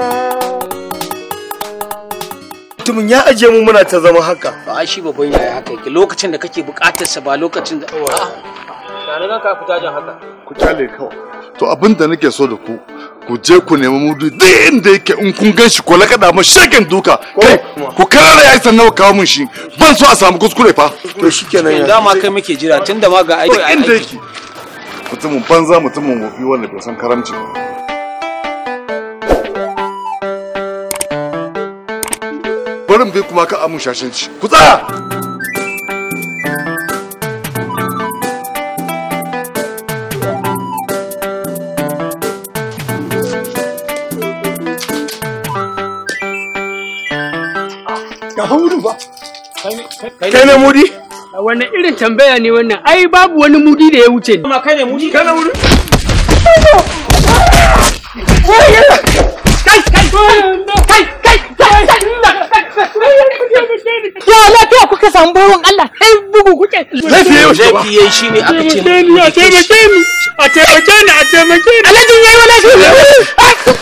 mutumin ya ajiye mu muna ta zama haka ba shi babban yaya haka yake lokacin da kake bukatar sa ba lokacin da Tare ka fita jan haka. ku kyale kawai to abin da nake so da ku ku je ku nemi mudu duk inda yake in kun gan shi ko lakada ma shagen duka kai ku karara yayi sannan ku kawo min shi ban so a samu kuskure fa to shikenan ya dama kai muke jira tunda ma ga aiki duk inda yake mutumin banza mutumin wofi wanda bai san karamci ba barin bai kuma ka amun shashanci ku tsaya ga hauru ba kai ne mudi Wannan irin tambaya ne wannan? Ai babu wani mudi da ya wuce ni. Kuma kai ne mudi? kana mudi Ya lafiya kuka samu bawan Allah sai bugu kuke. laifi yau shi ba laifi yayi shine aka ce A taimake ni, a taimake ni, a taimake ni. Alhaji yayi wala shi.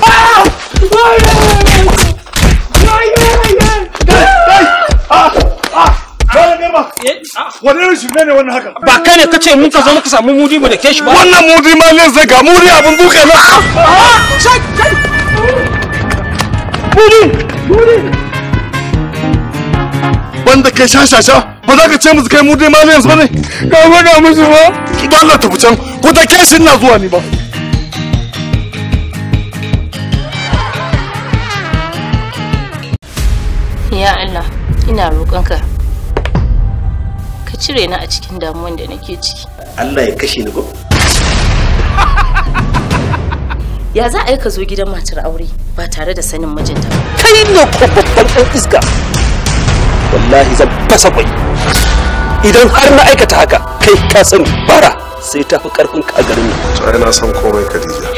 Bala garba wani irin shirme ne wannan haka ba kai ne kace mun ka zo muka samu mudi mu da ke shi ba wannan mudi ma ne zai ga mudi abin duka na banda kai shashasha ba za ka ce musu kai mudi ma ne yanzu ba ne ka faɗa musu ba ba Allah tafi can ko ta kai shi ina zuwa ni ba Ya Allah, ina roƙonka ka cire ni a cikin damuwan da nake ciki. Allah ya kashe ni ko Ya za a yi ka zo gidan matar aure ba tare da sanin mijinta ba? kai ne ko babban ɗan iska wallahi zan fasa kwai idan har na aikata haka kai ka sani bara sai ta fi karfin ka a garin nan to ai na san komai Khadija